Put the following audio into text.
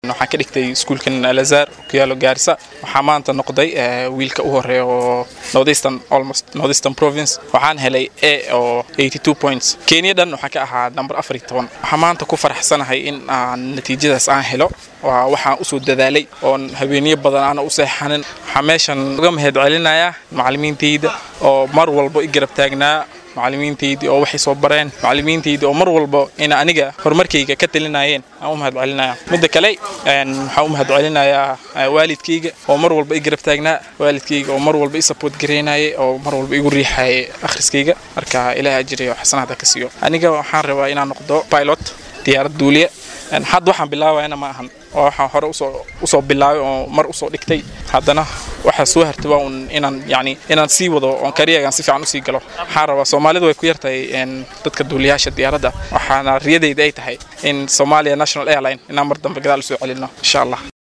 waxaan ka dhigtay iskuulkan alazar ku yaalo gaarisa waxaa maanta noqday wiilka u horeeya oo northeastern almost northeastern province waxaan helay a oo 82 points kenya dhan waxaan ka ahaa number afar iyo toban waxaan maanta ku faraxsanahay in aan natiijadaas aan helo waa waxaan usoo dadaalay oon habeeniyo badan aana u seexanin waxaa meeshan uga mahad celinayaa macallimiintayda oo mar walba i garab taagnaa macallimiintaydii oo waxay soo bareen macallimiintaydii oo mar walba in aniga horumarkayga ka talinayeen aan u mahad celinaya midda kale waxaan u mahad celinayaa waalidkayga oo mar walba i garab taagnaa waalidkayga oo mar walba i support garaynayay oo mar walba igu riixayay akhriskayga marka ilaah ajiriyo xasanaada ka siiyo aniga waxaan rabaa inaan noqdo pilot diyaarad duuliya hadda waxaan bilaabayana ma ahan oo waxaan hore usoo usoo bilaabay oo mar usoo dhigtay haddana waxaa soo hartay waa un inaan yani inaan sii wado oon kariyagan si fiican usii galo waxaan rabaa soomaalidu way ku yartahay dadka duuliyaasha diyaaradda waxaana riyadayda ay tahay in somalia national airline inaan mar dambe gadaal usoo celino insha allah